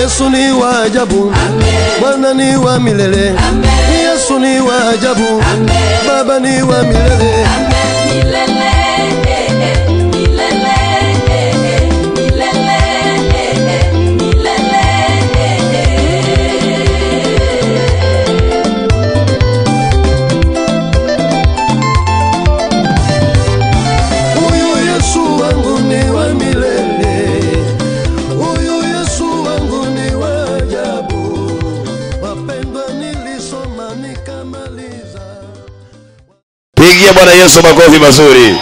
Yesu ni wa ajabu, Bwana ni wa milele, Yesu ni wa ajabu, Baba ni wa milele. Milele, eh, eh, milele, eh, eh, milele, eh, eh, milele, eh, eh. Huyu Yesu wangu ni wa milele, huyu Yesu wangu ni wa ajabu. Wapendwa, nilisoma nikamaliza. Pigia Bwana Yesu makofi mazuri.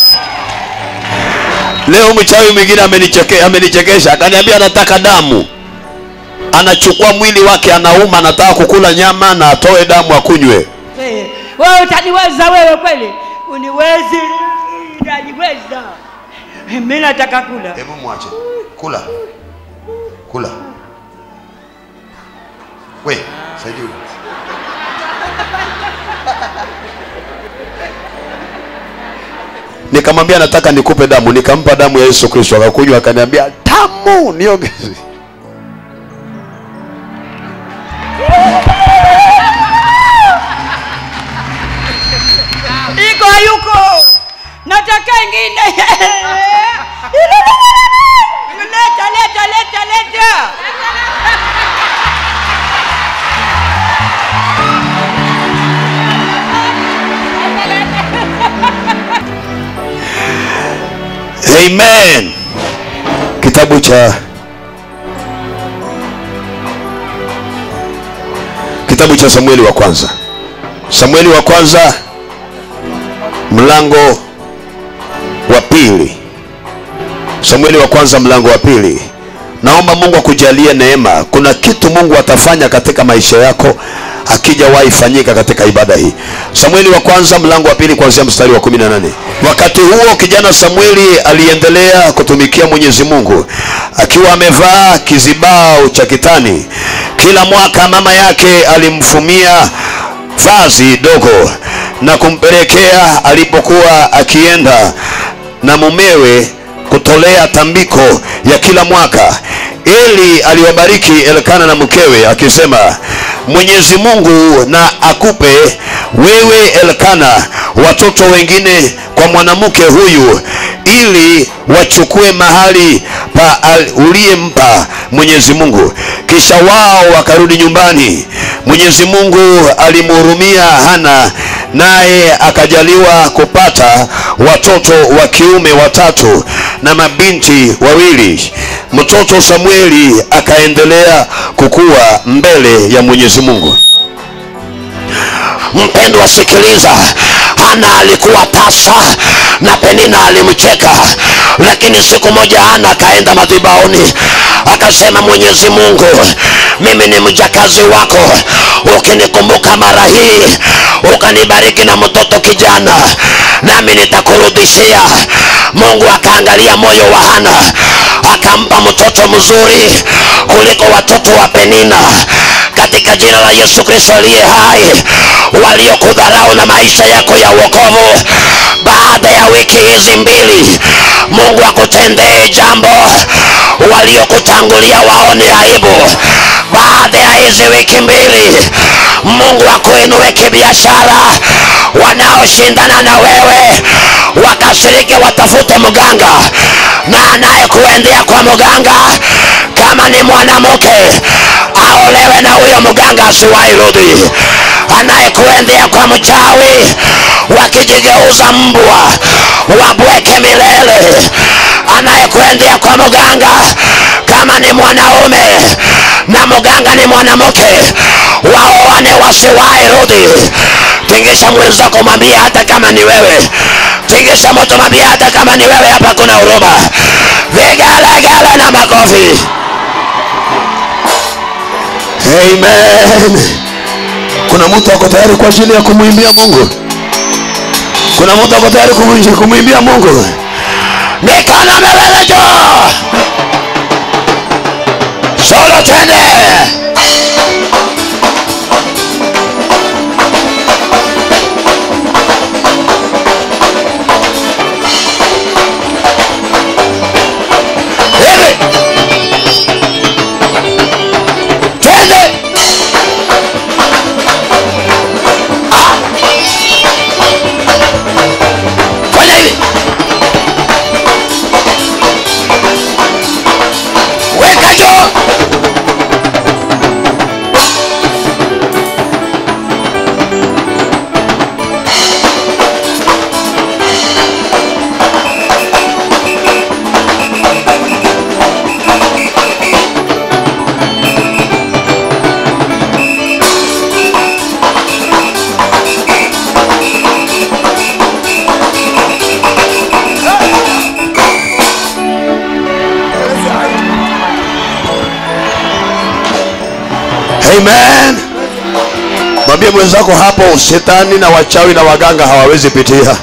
Leo mchawi mwingine amenicheke, amenichekesha akaniambia anataka damu, anachukua mwili wake, anauma, anataka kukula nyama na atoe damu akunywe. Eh, wewe utaniweza wewe kweli? Uniwezi, utaniweza. Mimi nataka kula. Hebu mwache kula, kula. We saidia huyu. Nikamwambia nataka nikupe damu, nikampa damu ya Yesu Kristo, akakunywa, akaniambia tamu, niongeze. Iko yuko. Nataka ingine. Leta, leta, leta, leta. Amen. Kitabu cha kitabu cha Samueli wa kwanza, Samueli wa kwanza mlango wa pili. Samueli wa kwanza mlango wa pili. Naomba Mungu akujalie neema. Kuna kitu Mungu atafanya katika maisha yako akijawahi fanyika katika ibada hii. Samueli wa kwanza mlango wa pili kuanzia mstari wa 18. Wakati huo kijana Samueli aliendelea kutumikia Mwenyezi Mungu akiwa amevaa kizibao cha kitani. Kila mwaka mama yake alimfumia vazi dogo na kumpelekea alipokuwa akienda na mumewe kutolea tambiko ya kila mwaka. Eli aliwabariki Elkana na mkewe akisema, Mwenyezi Mungu na akupe wewe Elkana watoto wengine kwa mwanamke huyu ili wachukue mahali pa al- uliyempa Mwenyezi Mungu. Kisha wao wakarudi nyumbani. Mwenyezi Mungu alimhurumia Hana naye akajaliwa kupata watoto wa kiume watatu na mabinti wawili. Mtoto Samueli akaendelea kukua mbele ya Mwenyezi Mungu. Mpendwa, sikiliza. Hana alikuwa tasa na Penina alimcheka, lakini siku moja Hana akaenda madhabahuni akasema, Mwenyezi Mungu, mimi ni mjakazi wako, ukinikumbuka mara hii ukanibariki na mtoto kijana, nami nitakurudishia. Mungu akaangalia moyo wa Hana akampa mtoto mzuri kuliko watoto wa Penina katika jina la Yesu Kristo aliye hai, waliokudharau na maisha yako ya wokovu, baada ya wiki hizi mbili, Mungu akutendee jambo. Waliokutangulia waone aibu. Baada ya hizi wiki mbili, Mungu akuinue kibiashara. Wanaoshindana na wewe wakasirike, watafute mganga, na anayekuendea kwa mganga, kama ni mwanamke aolewe na huyo mganga asiwahi rudi. Anayekuendea kwa mchawi, wakijigeuza mbwa wabweke milele. Anayekuendea kwa mganga, kama ni mwanaume na mganga ni mwanamke, waoane wasiwahi rudi. Tingisha mwenzako, mwambie hata kama ni wewe. Tingisha moto, mwambie hata kama ni wewe. Hapa kuna huruma, vigelegele na makofi. Amen. Kuna mtu ako tayari kwa ajili ya kumwimbia Mungu? Kuna mtu ako tayari kumu- kumwimbia Mungu? Mikono miwili juu. Solo twende. Hivi. amen mwambie mwenzako hapo shetani na wachawi na waganga hawawezi pitia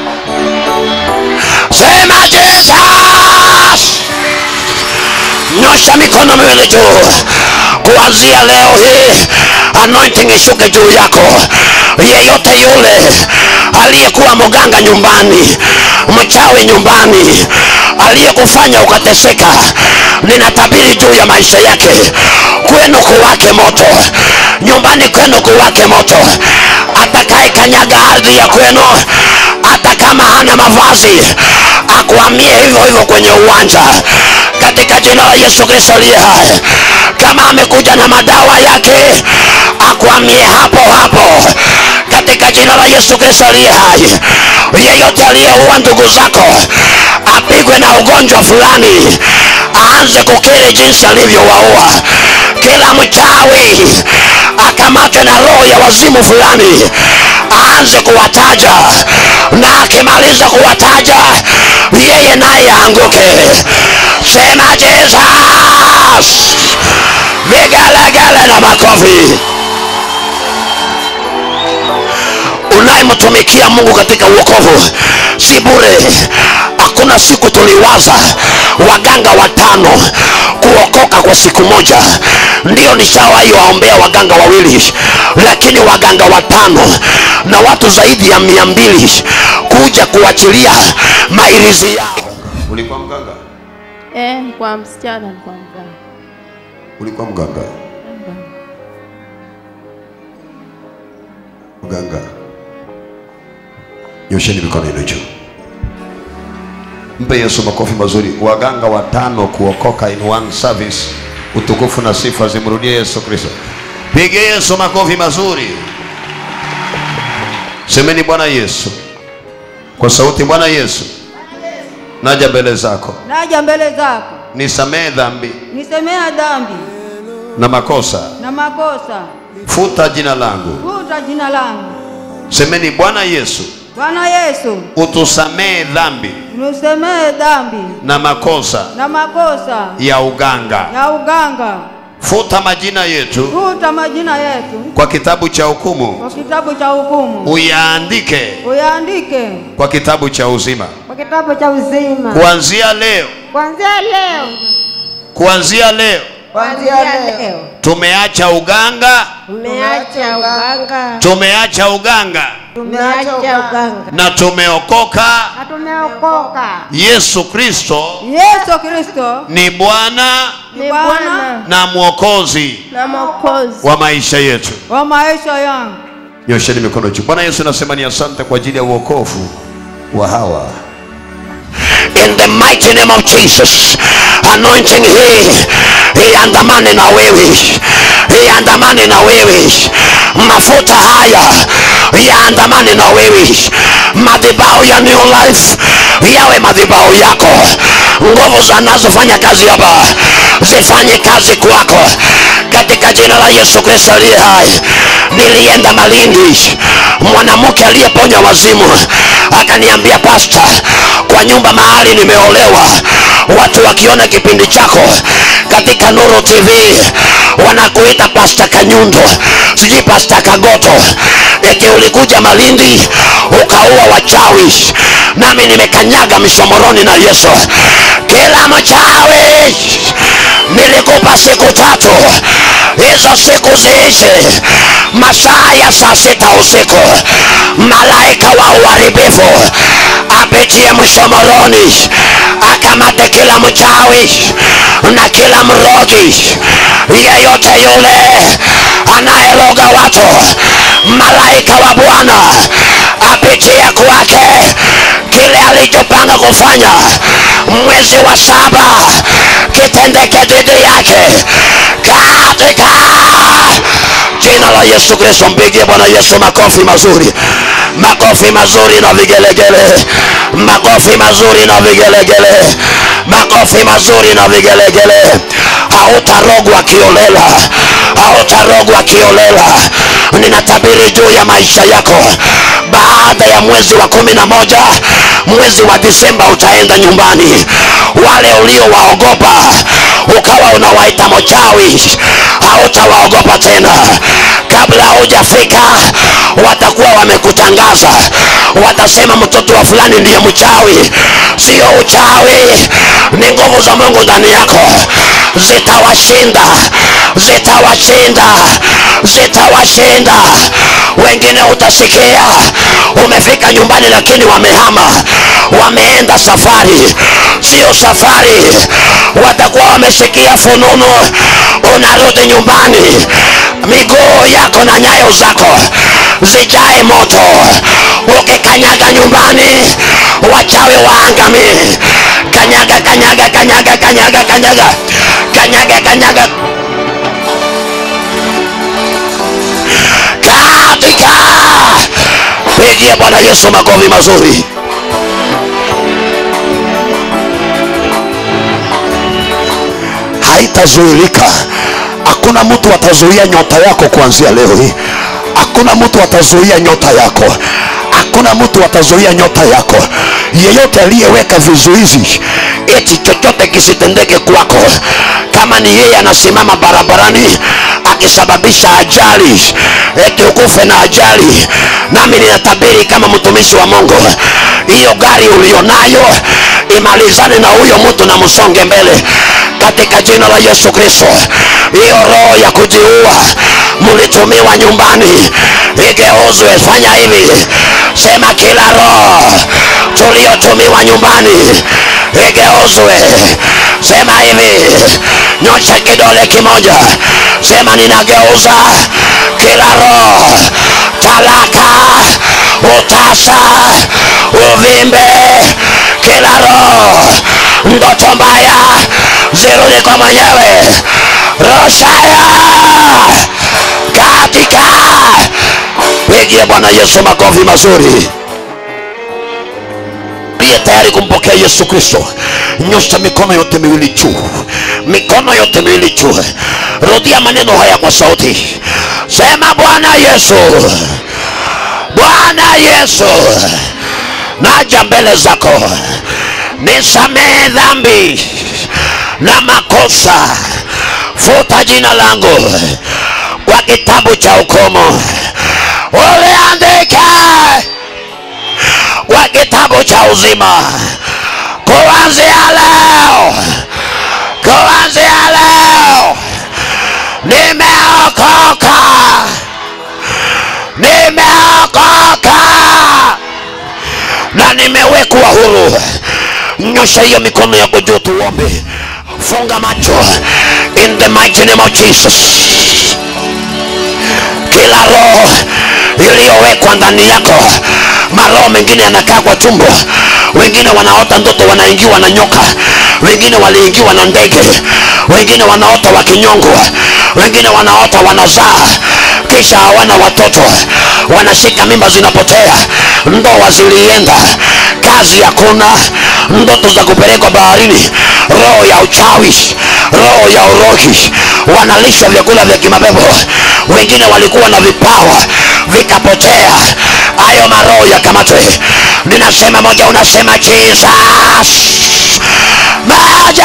sema jesus nyosha mikono miwili juu kuanzia leo hii anointing ishuke juu yako yeyote yule aliyekuwa mganga nyumbani mchawi nyumbani aliyekufanya ukateseka ninatabiri juu ya maisha yake kwenu kuwake moto nyumbani kwenu kuwake moto atakaye kanyaga ardhi ya kwenu hata kama hana mavazi akuamie hivyo hivyo kwenye uwanja katika jina la yesu kristo aliye hai kama amekuja na madawa yake akuamie hapo hapo katika jina la yesu kristo aliye hai yeyote aliyeua ndugu zako apigwe na ugonjwa fulani aanze kukiri jinsi alivyowaua kila mchawi akamatwe na roho ya wazimu fulani aanze kuwataja na akimaliza kuwataja yeye naye aanguke sema jesus vigelegele na makofi unayemtumikia mungu katika uokovu si bure hakuna siku tuliwaza waganga watano kuokoka kwa siku moja ndio nishawahi waombea waganga wawili lakini waganga watano na watu zaidi ya mia mbili kuja kuachilia mairizi yao ulikuwa mganga Eh, kwa msichana alikuwa mganga. ulikuwa mganga mganga nyosheni mikono yenu juu mpe yesu makofi mazuri waganga watano kuokoka in one service utukufu na sifa zimrudie yesu kristo pige yesu makofi mazuri semeni bwana yesu kwa sauti bwana yesu naja mbele zako naja mbele zako nisamehe dhambi nisemea dhambi na makosa na makosa futa jina langu futa jina langu semeni bwana yesu bwana yesu utusamehe dhambi nisemee dhambi na makosa na makosa ya uganga ya uganga futa majina yetu futa majina yetu kwa kitabu cha hukumu kwa kitabu cha hukumu uyaandike uyaandike kwa kitabu cha uzima kwa kitabu cha uzima kuanzia leo kuanzia leo kuanzia leo kuanzia leo tumeacha uganga tumeacha uganga tumeacha uganga tumeacha uganga na tumeokoka na tumeokoka yesu kristo yesu kristo ni bwana ni bwana na mwokozi Na Mwokozi. wa maisha yetu wa maisha yangu nyosheni mikono juu bwana yesu nasema ni asante kwa ajili ya uokovu wa hawa in the mighty name of jesus anointing hii iandamane na wewe iandamane na wewe mafuta haya yaandamane na wewe madhibao ya new life yawe madhibao yako nguvu zanazofanya kazi hapa zifanye kazi kwako katika jina la yesu kristo aliye hai nilienda malindi mwanamke aliyeponya wazimu akaniambia pasta kwa nyumba mahali nimeolewa watu wakiona kipindi chako katika nuru tv wanakuita pasta kanyundo sijui pasta kagoto eti ulikuja malindi ukaua wachawi nami nimekanyaga misomoroni na yesu kila mchawi nilikupa siku tatu hizo siku ziishe masaa ya saa sita usiku malaika wa uharibifu apitie mshomoroni akamate kila mchawi na kila mrogi yeyote yule anayeroga watu malaika wa bwana apitie kwake kile alichopanga kufanya mwezi wa saba kitendeke dhidi yake katika jina la yesu kristo mpigie bwana yesu makofi mazuri makofi mazuri na vigelegele makofi mazuri na vigelegele makofi mazuri na vigelegele hautarogwa kiolela hautarogwa kiolela ninatabiri juu ya maisha yako baada ya mwezi wa kumi na moja mwezi wa disemba utaenda nyumbani wale uliowaogopa ukawa unawaita mchawi hautawaogopa tena kabla hujafika watakuwa wamekutangaza watasema mtoto wa fulani ndiye mchawi sio uchawi ni nguvu za mungu ndani yako zitawashinda zitawashinda zitawashinda wengine utasikia umefika nyumbani lakini wamehama wameenda safari sio safari watakuwa wamesikia fununu unarudi nyumbani miguu yako na nyayo zako zijae moto ukikanyaga nyumbani wachawi waangamie kanyaga kanyaga kanyaga kanyaga kanyaga kanyaga kanyaga katika pigie bwana yesu makofi mazuri haitazuilika hakuna mtu atazuia nyota yako kuanzia leo hii hakuna mtu atazuia nyota yako hakuna mtu atazuia nyota yako yeyote aliyeweka vizuizi eti chochote kisitendeke kwako kama ni yeye anasimama barabarani akisababisha ajali eti ukufe na ajali nami ninatabiri kama mtumishi wa mungu hiyo gari ulionayo imalizane na huyo mtu na msonge mbele katika jina la yesu kristo hiyo roho ya kujiua mlitumiwa nyumbani igeuzwe fanya hivi sema kila roho tuliotumiwa nyumbani igeuzwe sema hivi nyosha kidole kimoja sema ninageuza kila roho talaka utasa uvimbe kila roho ndoto mbaya zirudi kwa mwenyewe roshaya katika pigie bwana yesu makofi mazuri aliye tayari kumpokea yesu kristo nyosha mikono yote miwili juu mikono yote miwili juu rudia maneno haya kwa sauti sema bwana yesu bwana yesu naja mbele zako nisamehe dhambi na makosa futa jina langu kwa kitabu cha hukumu uliandika kwa kitabu cha uzima kuanzia leo kuanzia leo nimeokoka nimeokoka na nimewekwa huru nyosha hiyo mikono yako juu tuombe funga macho in the mighty name of jesus kila roho iliyowekwa ndani yako maroho mengine yanakaa kwa tumbo wengine wanaota ndoto wanaingiwa na nyoka wengine waliingiwa na ndege wengine wanaota wakinyongwa wengine wanaota wanazaa kisha hawana watoto wanashika mimba zinapotea ndoa zilienda kazi hakuna ndoto za kupelekwa baharini roho ya uchawi roho ya urogi wanalisha vyakula vya kimapepo wengine walikuwa na vipawa vikapotea hayo maroho yakamatwe ninasema moja unasema jesus moja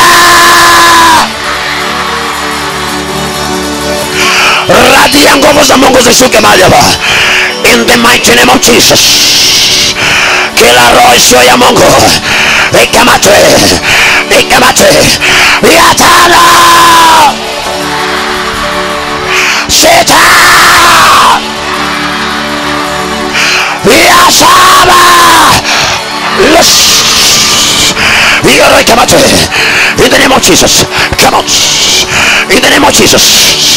radi ya nguvu za mungu zishuke mahali hapa in the mighty name of jesus kila roho isiyo ya mungu ikamatwe ikamatwe ya tano sita ya saba yes hiyo roho ikamatwe in the name of jesus come out in the name of jesus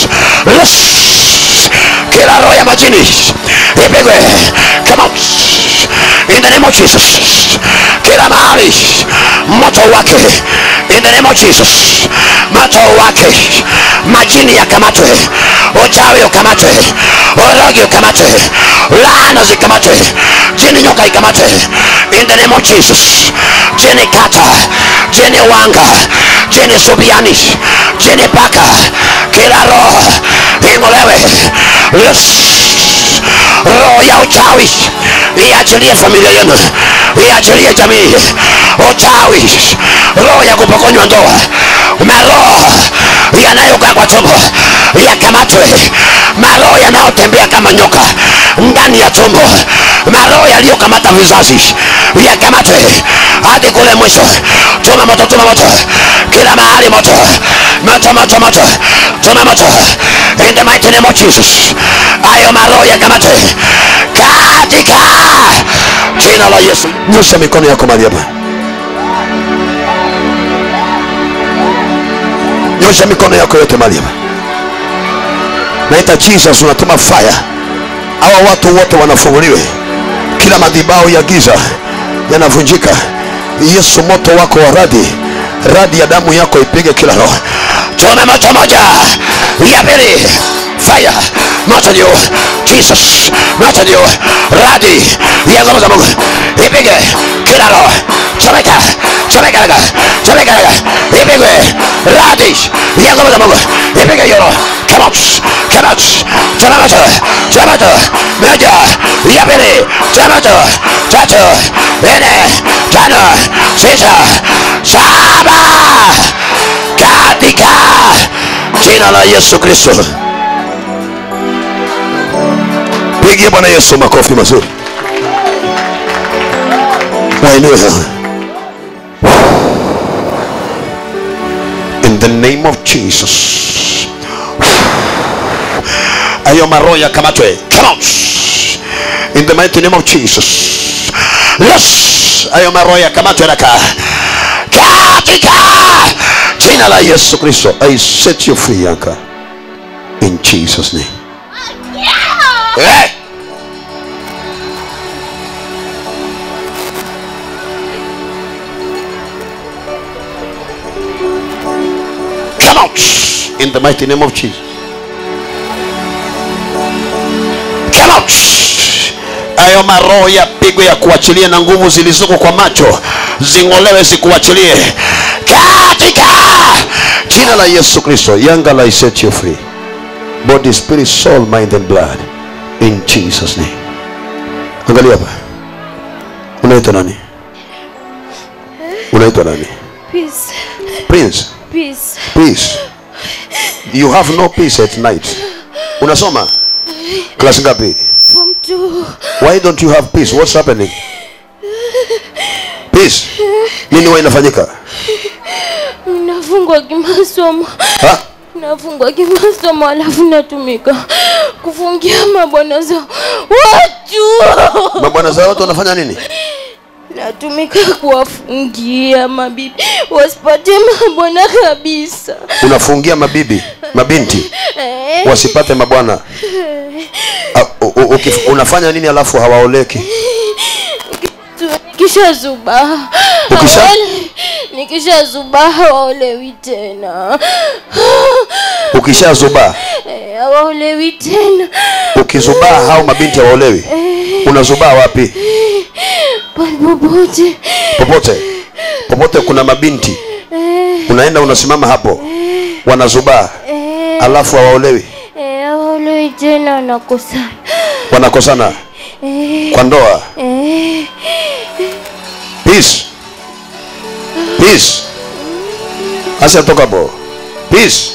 yes kila roho ya majini ipigwe come out in the name of jesus kila mahali moto wake in the name of jesus moto wake majini yakamatwe uchawi ukamatwe urogi ukamatwe laana zikamatwe jini nyoka ikamatwe in the name of jesus jini kata jini wanga jini subiani jini paka kila roho ing'olewe yes roho ya uchawi iachilie familia yenu iachilie jamii uchawi roho ya kupokonywa ndoa maroho yanayokaa kwa tumbo yakamatwe maroho yanayotembea kama nyoka ndani ya tumbo maroho yaliyokamata vizazi yakamatwe hadi kule mwisho tuma moto tuma moto kila mahali moto moto moto moto tuma moto in the mighty name of Jesus ayo maroho yakamatwe katika jina la Yesu nyosha mikono yako mahali hapa nyosha mikono yako yote mahali hapa naita jesus unatuma fire hawa watu wote wanafunguliwe kila madhibao ya giza yanavunjika yesu moto wako wa radi radi ya damu yako ipige kila roho tume moto moja ya pili fire moto juu jesus moto juu radi ya nguvu za mungu ipige kila roho chomeka chomeka raga chomeka raga ipigwe radi ya nguvu za mungu ipige hiyo roho come out come out choma moto choma moto moja ya pili choma moto tatu nne tano sita saba katika jina la yesu kristo pigie bwana yesu makofi mazuri wainue in the name of jesus ayo maroho yakamatwe come out in the mighty name of jesus yes ayo maroho yakamatwe raka katika jina la yesu kristo i set you free yanka in jesus name Eh. come out in the mighty name of jesus come out ayo maroho yapigwe ya kuachilia na nguvu zilizoko kwa macho zing'olewe zikuachilie katika jina la yesu kristo yanga la set you free body spirit soul mind and blood in jesus name angalia hapa unaitwa nani unaitwa nani Peace. prince Peace. peace you have no peace at night unasoma klasi ngapi Form two. why don't you have peace what's happening peace nini huwa inafanyika Nafungwa kimasomo. ha? Nafungwa kimasomo alafu natumika kufungia mabwana za watu. mabwana za watu wanafanya nini Natumika kuwafungia mabibi wasipate mabwana kabisa. unafungia mabibi mabinti Eh, wasipate mabwana Ah, u- u- ukif- unafanya nini alafu hawaoleki tu- Nikisha zuba Ukisha? Hawale- nikisha zuba hawaolewi tena ukishazubaa Eh, hawaolewi tena ukizubaa hao mabinti hawaolewi unazubaa wapi popote popote popote kuna mabinti unaenda unasimama hapo wanazubaa alafu hawaolewi Eh, hawaolewi tena wanakosana wanakosana Eh, kwa ndoa eh, peace peace acha toka hapo peace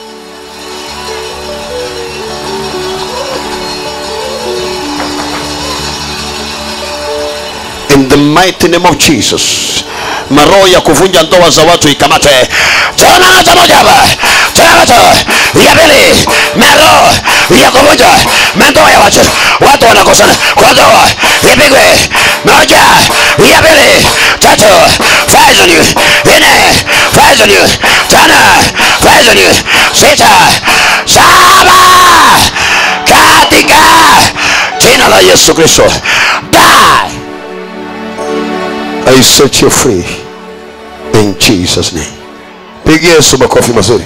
in the mighty name of jesus maroho ya kuvunja ndoa za watu ikamate choma moto moja hapa choma moto ya pili maroho ya kuvunja mandoa ya watu watu wanakosana kwa ndoa ipigwe moja ya pili tatu fires on you nne fires on you tano fires on you sita saba katika jina la yesu kristo die I set you free in Jesus name. Pigia Yesu makofi mazuri.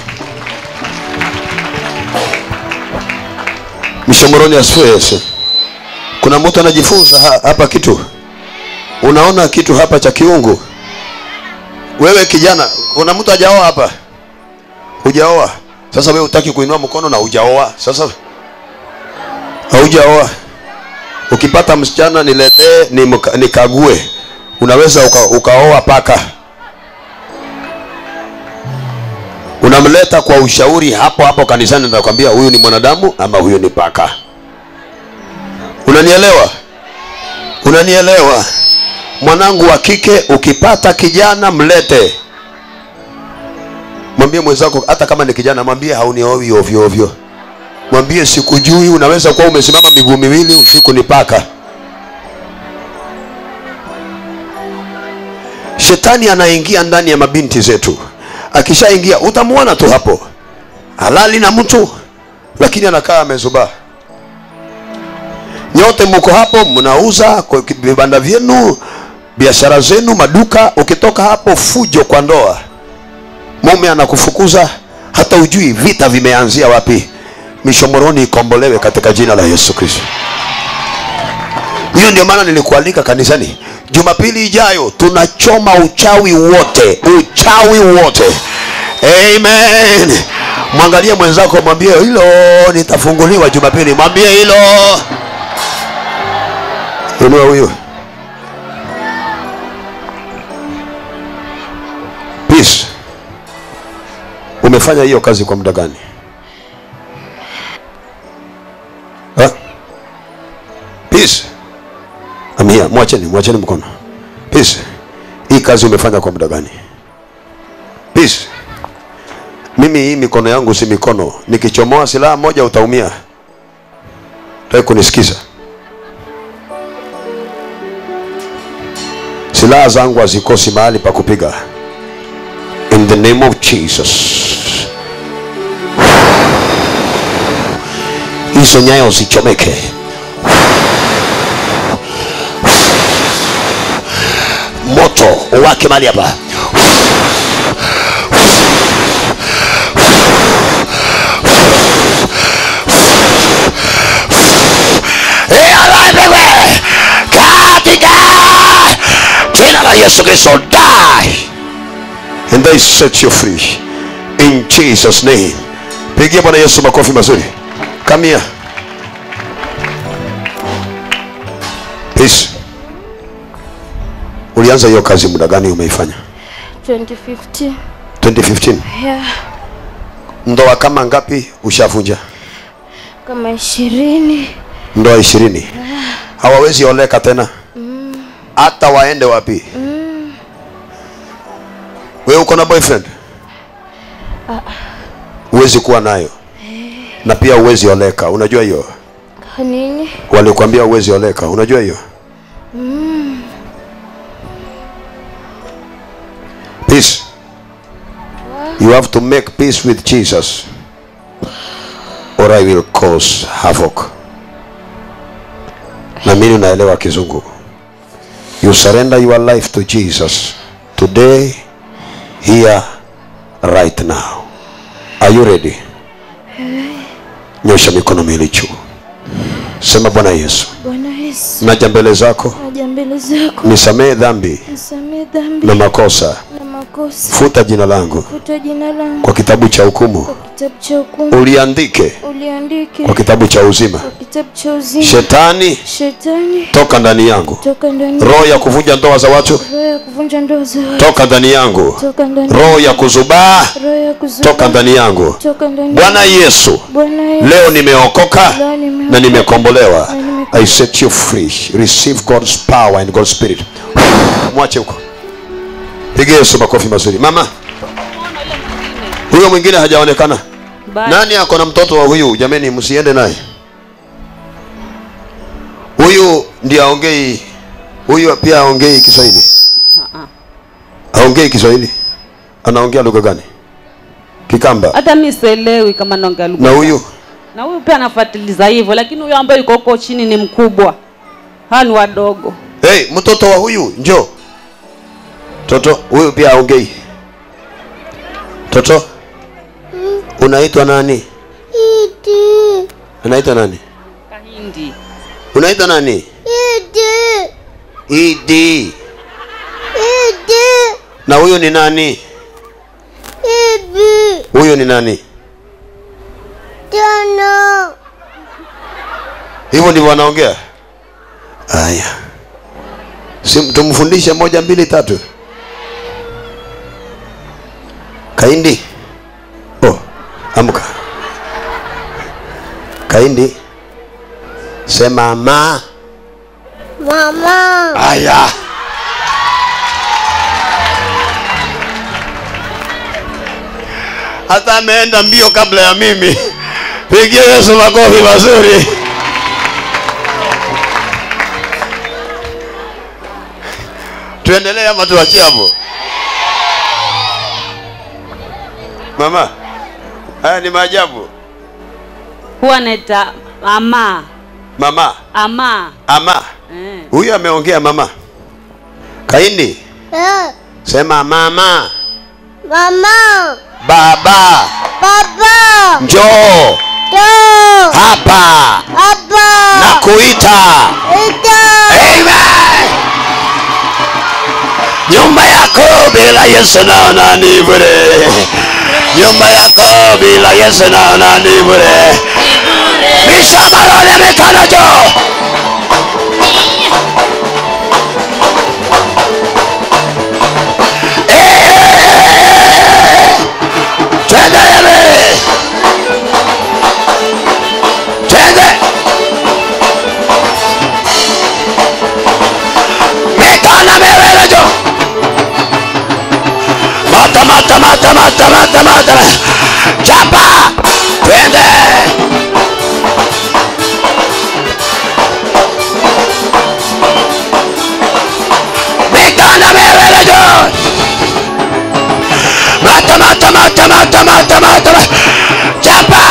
Mishomoroni asifiwe Yesu. Kuna mtu anajifunza ha- hapa kitu, unaona kitu hapa cha kiungu. Wewe kijana, kuna mtu hajaoa hapa, hujaoa. Sasa wewe utaki kuinua mkono na hujaoa. Sasa haujaoa. Ukipata msichana niletee nimka- nikague unaweza uka, ukaoa paka unamleta kwa ushauri hapo hapo kanisani nakwambia huyu ni mwanadamu ama huyu ni paka unanielewa unanielewa mwanangu wa kike ukipata kijana mlete mwambie mwenzako hata kama ni kijana mwambie hauniowi ovyo ovyo mwambie sikujui unaweza kuwa umesimama miguu miwili usiku ni paka shetani anaingia ndani ya mabinti zetu akishaingia utamwona tu hapo halali na mtu lakini anakaa amezubaa nyote mko hapo mnauza kwa vibanda vyenu biashara zenu maduka ukitoka hapo fujo kwa ndoa mume anakufukuza hata ujui vita vimeanzia wapi mishomoroni ikombolewe katika jina la yesu kristo hiyo ndio maana nilikualika kanisani jumapili ijayo tunachoma uchawi wote uchawi wote amen mwangalie mwenzako mwambie hilo nitafunguliwa jumapili mwambie hilo inua huyo peace umefanya hiyo kazi kwa muda gani Ha? peace amia mwacheni mwacheni mkono peace hii kazi umefanya kwa muda gani peace mimi hii mikono yangu si mikono nikichomoa silaha moja utaumia tai kunisikiza silaha zangu hazikosi mahali pa kupiga in the name of jesus hizo nyayo zichomeke moto uwake mahali hapa Ialaipewe katika jina la Yesu Kristo die and they set you free in Jesus name. Pigia Bwana Yesu makofi mazuri. Come here. Peace. Ulianza hiyo kazi muda gani umeifanya? 2015 2015. yeah. Ndoa kama ngapi ushavunja? kama ishirini Ndoa ishirini. Hawawezi oleka tena. Hata waende wapi? Wewe uko na boyfriend? Huwezi kuwa nayo. Na pia huwezi oleka. Unajua hiyo? nini Walikwambia huwezi oleka. Unajua hiyo? Peace. You have to make peace with Jesus. Or I will cause havoc. Na mimi unaelewa kizungu. You surrender your life to Jesus today, here, right now. Are you ready? Nyosha mikono miwili juu. Sema Bwana Yesu, bwana yesu naja mbele zako, naja mbele zako nisamehe dhambi nisamee dhambi na makosa, na makosa futa jina langu futa jina langu kwa kitabu cha hukumu, kwa kitabu cha hukumu uliandike uliandike kwa kitabu cha uzima. kwa kitabu cha uzima Shetani, shetani toka ndani yangu. toka ndani Roho ya kuvunja ndoa za watu, roho ya kuvunja ndoa za watu toka ndani yangu. toka ndani Roho ya kuzubaa, roho ya kuzuia toka ndani yangu. toka ndani Bwana Yesu, bwana yesu leo nimeokoka Leo nimeokoka. na nimekombolewa. Na nimekombolewa. I set you free. Receive God's power and God's spirit. Mwache huko. Piga Yesu makofi mazuri. Mama, huyo mwingine hajaonekana. Nani ako na mtoto wa huyu? Jameni, msiende naye. Huyu ndiye aongei, huyu pia aongei Kiswahili. Aongei Kiswahili. Anaongea lugha gani? Kikamba. hata mi sielewi kama naongea lugha Na gani. huyu na huyu pia anafuatiliza hivyo lakini huyu ambaye yuko huko chini ni mkubwa hawa ni wadogo hey, mtoto wa huyu njo toto huyu pia aongei toto unaitwa nani unaitwa nani kahindi unaitwa nani idi na huyu ni nani huyu ni nani hivyo ndivyo wanaongea haya si tumfundishe moja mbili tatu kaindi kaindi sema ma Mama. haya hata ameenda mbio kabla ya mimi pigia yesu makofi mazuri tuendelee ama tuachie hapo mama haya ni maajabu huwa naita ama mama ama ama eh. huyu ameongea mama kaindi Eh, sema mama Mama. baba Papa. njoo Do. hapa Papa. na kuita Ito. Amen. nyumba yako bila yesu naona ni bure nyumba yako bila yesu naona ni bure mishamarole mikono juu Eh! twende yele twende mikono miwili juu mata mata mata mata mata mata chapa twende mikono miwili juu mata mata mata mata mata mata chapa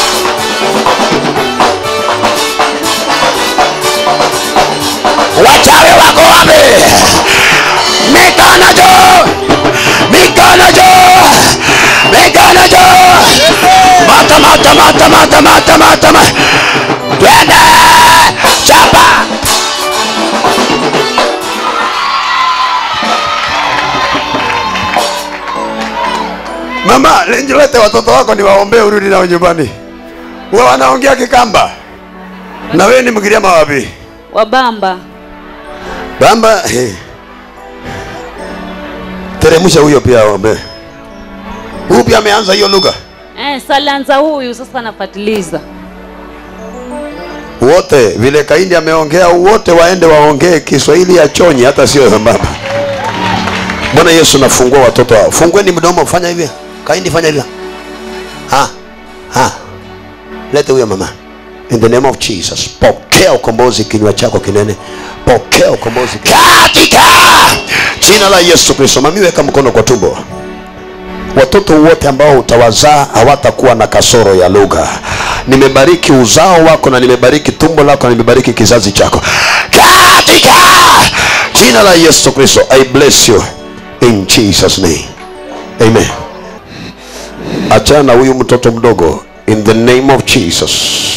wachawi wako wapi mikono juu mikono juu mikono juu mata mata mata mata mata mata ma- twende chapa mama lenjilete watoto wako ni waombee urudi nao nyumbani wa wanaongea kikamba na wewe ni mgiriama wapi wabamba bamba hey. teremsha huyo pia aombe huyu pia ameanza hiyo lugha eh, salianza huyu sasa anafatiliza wote vile kaindi ameongea wote waende waongee kiswahili ya chonyi hata sio sambamba bwana yesu nafungua watoto hao fungueni mdomo fanya hivi kaindi fanya hivi ha ha lete huyo mama in the name of jesus pokea ukombozi kinywa chako kinene pokea ukombozi katika jina la yesu kristo mami weka mkono kwa tumbo watoto wote ambao utawazaa hawatakuwa na kasoro ya lugha nimebariki uzao wako na nimebariki tumbo lako na nimebariki kizazi chako katika jina la yesu kristo i bless you in jesus name amen achana na huyu mtoto mdogo in the name of jesus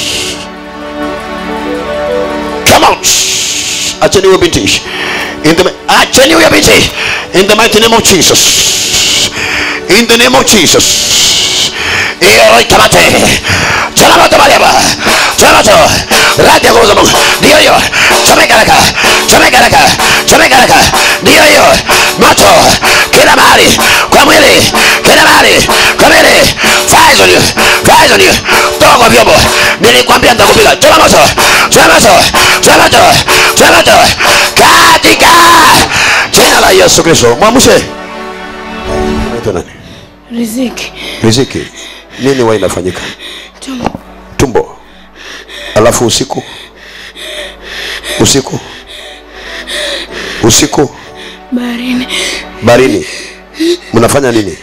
come out acheni huyo binti in the acheni huyo binti in the mighty name of jesus in the name of jesus iyo ikamate chanamato mariaba chanamato radi ya nguvu za mungu ndiyo hiyo chomeka raka chomeka raka chomeka raka ndiyo hiyo moto kila mahali kwa mwili kila mahali kwa mwili fires on you fires on you toka kwa vyombo nilikwambia nitakupiga choma moto choma moto choma moto choma moto katika jina la yesu kristo mwamshe unaitwa nani Riziki. riziki nini huwa inafanyika Tumbo. tumbo alafu usiku usiku usiku Baharini. barini mnafanya nini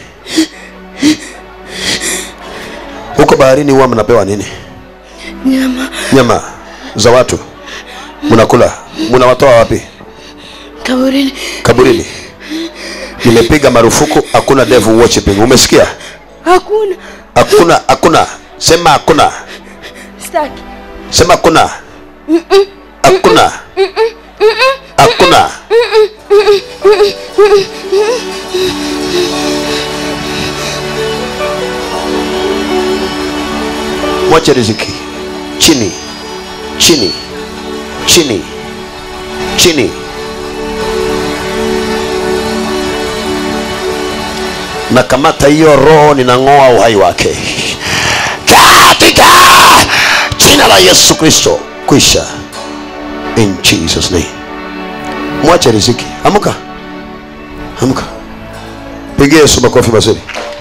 huko baharini huwa mnapewa nini Nyama. nyama za watu mnakula mnawatoa wapi Kaburini. kaburini nimepiga marufuku hakuna devil worshiping umesikia Hakuna. hakuna hakuna sema hakuna Staki. sema hakuna hakuna hakuna mwache riziki chini chini chini chini na kamata hiyo roho ninang'oa uhai wake katika jina jina la yesu kristo kwisha in jesus name mwache riziki amka amka pigia yesu makofi mazuri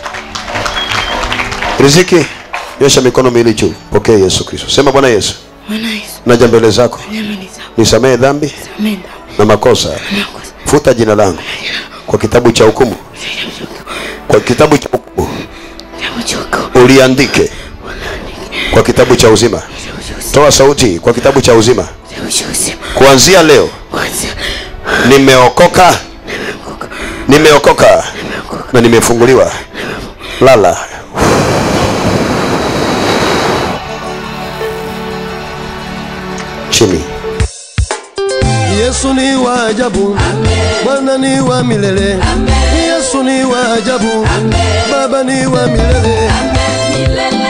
riziki nyosha mikono miwili juu pokea yesu kristo sema bwana yesu Bwana Yesu, naja mbele zako nyama ni zako. nisamehe dhambi Amen. na makosa Makosa. futa jina langu kwa kitabu cha hukumu kwa kitabu cha hukumu Jambo choko. uliandike kwa kitabu cha uzima toa sauti kwa kitabu cha uzima Jambo choko. kuanzia leo Kwanza. nimeokoka nimeokoka na nimefunguliwa lala chini Yesu ni wa ajabu, Bwana ni wa milele. Yesu ni wa ajabu, Baba ni wa milele. milele